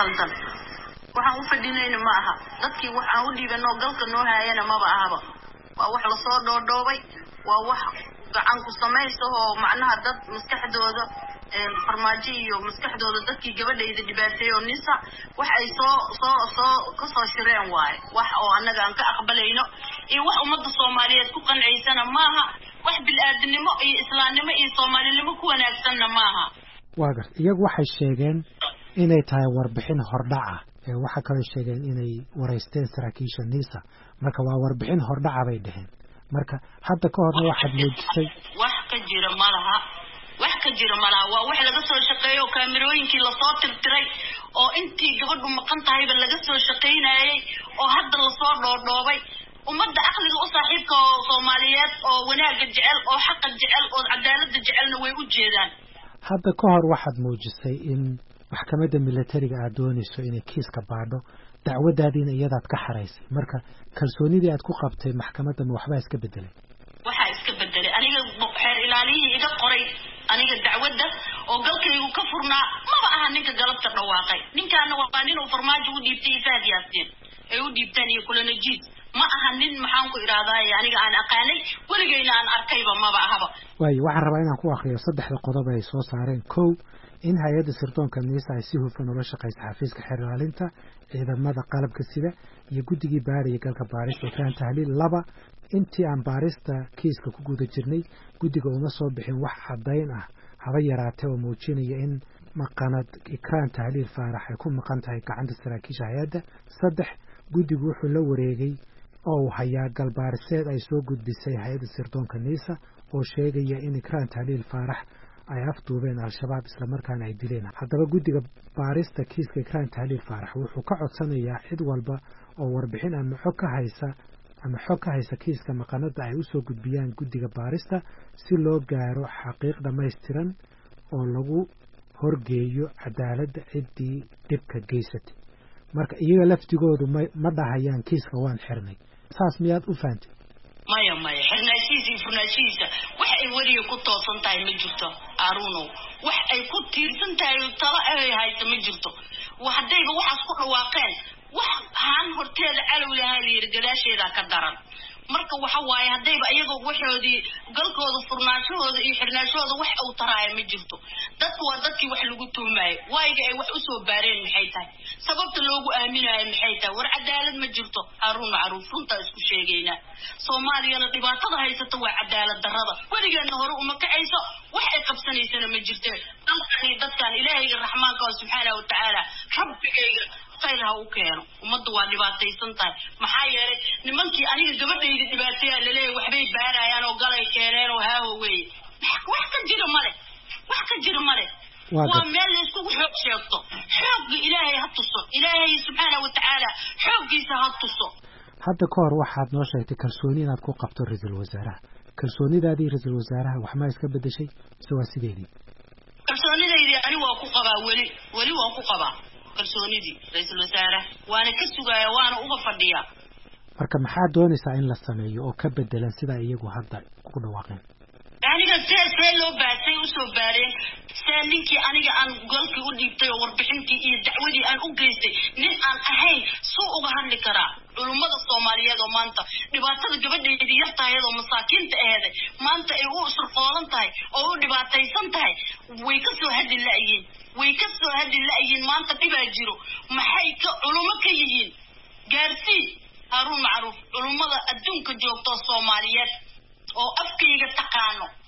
khaldan waxaan u fadhinayna ma aha dadkii waxaan u dhiibanoo galka noo haayana maba ahaba waa wax lasoo dhoodhoobay waa wax gacan ku samaysa oo macnaha dad maskaxdooda farmaajo iyo maskaxdooda dadkii gabadhayda dhibaateeyo nisa wax ay soo soo soo kasoo shireen waaye wax oo annaga aan ka aqbalayno iyo wax ummadda soomaaliyeed ku qanciysana maaha wax bil-aadinimo iyo islaamnimo iyo soomaalinimo ku wanaagsanna maaha waa gar iyagu waxay sheegeen inay tahay warbixin hordhaca ee waxaa kaloo sheegeen inay waraysteen saraakiisha nisa marka waa warbixin hordhaca bay dheheen marka hadda ka horna waxaad muujisay wax ka jira malaha wax ka jira malaha waa wax laga soo shaqeeyo kaamirooyinkii lasoo tirtiray oo intii gabadhu maqan tahayba laga soo shaqaynayay oo hadda lasoo dhoodhoobay ummadda aqliga u saaxiibka oo soomaaliyeed oo wanaagga jecel oo xaqa jecel oo cadaaladda jecelna way u jeedaan hadda ka hor waxaad muujisay in maxkamadda milatariga aad doonayso inay kiiska baadho dacwadaadiina iyadaad ka xaraysay marka kalsoonidii aad ku qabtay maxkamadda ma waxbaa iska bedelay waxaa iska bedelay aniga xeer ilaaliyihii iga qoray aniga dacwadda oo galkaygu ka furnaa maba aha ninka galabta dhawaaqay ninkaana waa nin uu farmaajo u dhiibtay ifaad yaasiin ay u dhiibtaan iyo kulanajiid ma aha nin maxaan ku idhaahdaay aniga aan aqaanay weligayna aan arkayba maba ahaba waayo waxaan rabaa inaan ku akriyo saddexda qodob ay soo saareen kow in hay-adda sirdoonka niisa ay si hufan ula shaqaysa xafiiska xeer ilaalinta ciidamada qalabka sida iyo guddigii baariya galka baarista ikraan tahliil laba intii aan baarista kiiska ku guda jirnay guddiga uma soo bixin wax caddayn ah haba yaraatee oo muujinaya in maqanad ikraan tahliil faarax ay ku maqan tahay gacanta saraakiisha hay-adda saddex guddigu wuxuu la wareegay oo uu hayaa galbaariseed ay soo gudbisay hay-adda sirdoonka niisa oo sheegaya in ikraan tahliil faarax ay afduubeen al-shabaab islamarkaana ay dileen haddaba guddiga baarista kiiska ikraan tahliil faarax wuxuu ka codsanayaa cid walba oo warbixin ama xog ka haysa ama xog ka haysa kiiska maqanada ay usoo gudbiyaan guddiga baarista si loo gaaro xaqiiq dhammaystiran oo lagu horgeeyo cadaaladda ciddii dhibka geysatay marka iyaga laftigoodu ma ma dhahayaan kiiska waan xirnay saas miyaad u fahantay maya maya xirnaashihiisa iyo furnaashihiisa wax ay weliga ku toosan tahay ma jirto aarunow wax ay ku tiirsan tahay talo ay haysa ma jirto haddayba waxaas ku dhawaaqeen wax haan horteeda calow lahaa layidhi gadaasheedaa ka daran marka waxa waaye haddayba iyagoo waxoodii galkooda furnaashahooda iyo xirnaashahooda wax uu taraaya ma jirto dadku waa dadkii wax lagu tuhmaayo waayiga ay wax usoo baareen maxay tahay sababta loogu aaminaayo maxay tahay war cadaalad ma jirto haruun macruuf runtaa isku sheegaynaa soomaaliyana dhibaatada haysata waa cadaalad darrada weligeedna hore uma kacayso wax ay qabsanaysana ma jirte dalkani dadkan ilaahayga raxmaanka oo subxaana watacaala rabbigayga khayr ha u keeno ummadda waa dhibaataysan tahay maxaa yeelay nimankii aniga gabadhayda dhibaateeyaa laleeyahay waxbay baarayaan oo galay keeneen oo haaho weeye wax ka jira male wax ka jira male waa meel layskugu xoog sheegto xoogga ilaahay ha tuso ilaahay subxaana watacaala xooggiisa ha tuso hadda ka hor waxaad noo sheegtay kalsooni inaad ku qabto ra-iisul wasaaraha kalsoonidaadii ra-iisul wasaaraha wax maa iska bedeshay mise waa sideedii kalsoonidaydii ani waa ku qabaa weli weli waa ku qabaa kalsoonidii ra-iisul wasaaraha waana ka sugaaya waana uga fadhiyaa marka maxaad doonaysaa in la sameeyo oo ka bedelan sidaa iyagu hadda ku dhawaaqeen aniga see see loo baasay usoo baareen see ninkii aniga aan golkii u dhiibtay oo warbixintii iyo dacwadii aan u geystay nin aan ahayn suu uga hadli karaa culummada soomaaliyeed oo maanta dhibaatada gabadheedii yar tahay oo masaakiinta aheeday maanta ay u surqoolan tahay oo u dhibaataysan tahay way ka soo hadli la'yiin way ka soo hadli la'yiin maanta dhibaa jiro maxay ka culummo ka yihiin gaarsii haaruun macruuf culummada adduunka joogto soomaaliyeed oo afkayga taqaano